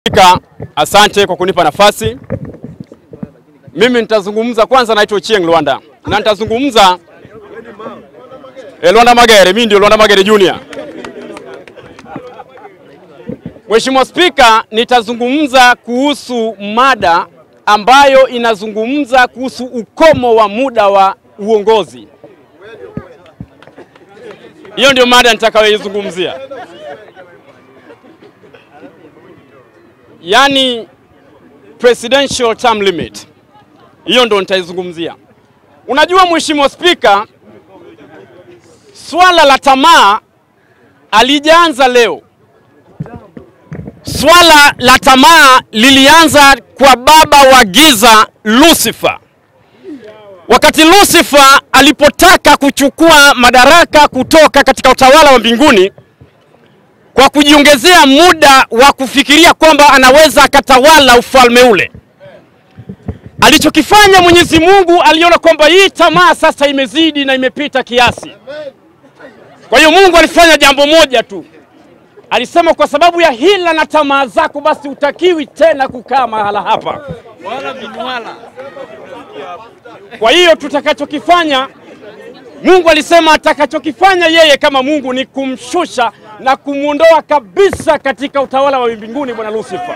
Spika, asante kwa kunipa nafasi. Mimi nitazungumza kwanza, naitwa Ochieng Lwanda na nitazungumza eh, Lwanda Magere. Mimi ndio Lwanda Magere Junior. Mheshimiwa Spika, nitazungumza kuhusu mada ambayo inazungumza kuhusu ukomo wa muda wa uongozi. Hiyo ndio mada nitakayoizungumzia. Yaani presidential term limit, hiyo ndo nitaizungumzia. Unajua Mheshimiwa Spika, swala la tamaa alijaanza leo. Swala la tamaa lilianza kwa baba wa giza Lucifer, wakati Lucifer alipotaka kuchukua madaraka kutoka katika utawala wa mbinguni kwa kujiongezea muda wa kufikiria kwamba anaweza akatawala ufalme ule. Alichokifanya Mwenyezi Mungu aliona kwamba hii tamaa sasa imezidi na imepita kiasi. Kwa hiyo Mungu alifanya jambo moja tu, alisema kwa sababu ya hila na tamaa zako, basi utakiwi tena kukaa mahala hapa. Kwa hiyo tutakachokifanya, Mungu alisema atakachokifanya yeye kama Mungu ni kumshusha na kumwondoa kabisa katika utawala wa mbinguni bwana Lucifer.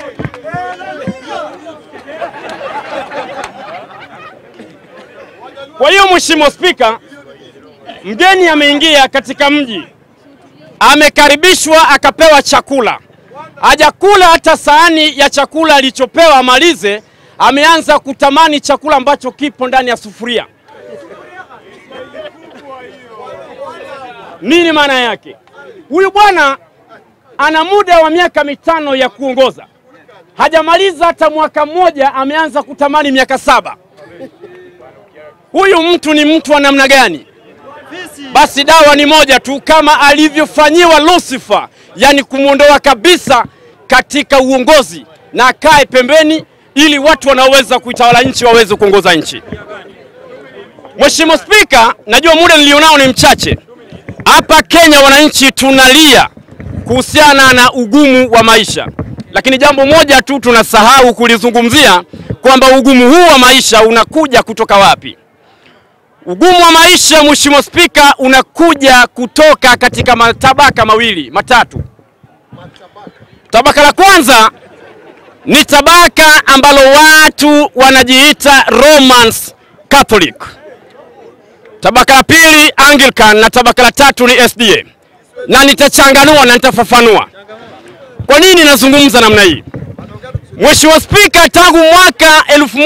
Kwa hiyo Mheshimiwa Spika, mgeni ameingia katika mji, amekaribishwa, akapewa chakula, hajakula hata sahani ya chakula alichopewa amalize, ameanza kutamani chakula ambacho kipo ndani ya sufuria. Nini maana yake? Huyu bwana ana muda wa miaka mitano ya kuongoza, hajamaliza hata mwaka mmoja, ameanza kutamani miaka saba. Huyu mtu ni mtu wa namna gani? Basi dawa ni moja tu, kama alivyofanyiwa Lucifer, yani kumwondoa kabisa katika uongozi na akae pembeni, ili watu wanaoweza kuitawala nchi waweze kuongoza nchi. Mheshimiwa Spika, najua muda nilionao ni mchache. Hapa Kenya wananchi tunalia kuhusiana na ugumu wa maisha, lakini jambo moja tu tunasahau kulizungumzia kwamba ugumu huu wa maisha unakuja kutoka wapi? Ugumu wa maisha, Mheshimiwa Spika, unakuja kutoka katika matabaka mawili matatu. Tabaka la kwanza ni tabaka ambalo watu wanajiita Romans Catholic. Tabaka la pili Anglican na tabaka la tatu ni SDA, na nitachanganua na nitafafanua kwa nini nazungumza namna hii. Mheshimiwa Spika, tangu mwaka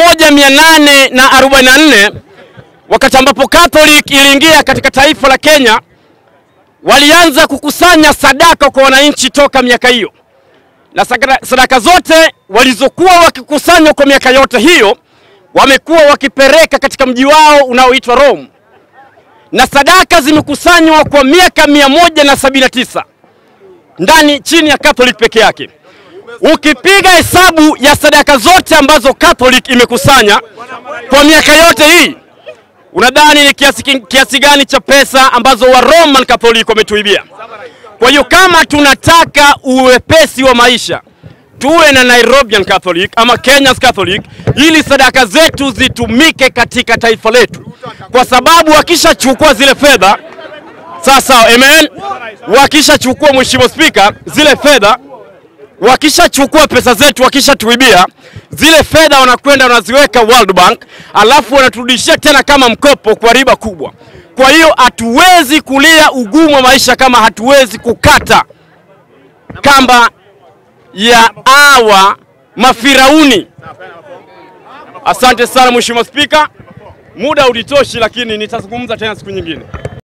1844 wakati ambapo Catholic iliingia katika taifa la Kenya, walianza kukusanya sadaka kwa wananchi toka miaka hiyo, na sadaka zote walizokuwa wakikusanya kwa miaka yote hiyo wamekuwa wakipeleka katika mji wao unaoitwa Rome na sadaka zimekusanywa kwa miaka mia moja na sabini na tisa ndani chini ya Catholic peke yake. Ukipiga hesabu ya sadaka zote ambazo Catholic imekusanya kwa miaka yote hii, unadhani ni kiasi, kiasi gani cha pesa ambazo wa Roman Catholic wametuibia? Kwa hiyo kama tunataka uwepesi wa maisha tuwe na Nairobian Catholic ama Kenya's Catholic ili sadaka zetu zitumike katika taifa letu, kwa sababu wakishachukua zile fedha sawa sawa, amen. Wakishachukua Mheshimiwa Spika, zile fedha wakishachukua pesa zetu, wakishatuibia zile fedha, wanakwenda wanaziweka World Bank, alafu wanaturudishia tena kama mkopo kwa riba kubwa. Kwa hiyo hatuwezi kulia ugumu wa maisha kama hatuwezi kukata kamba ya awa mafirauni. Asante sana Mheshimiwa Spika, muda ulitoshi, lakini nitazungumza tena siku nyingine.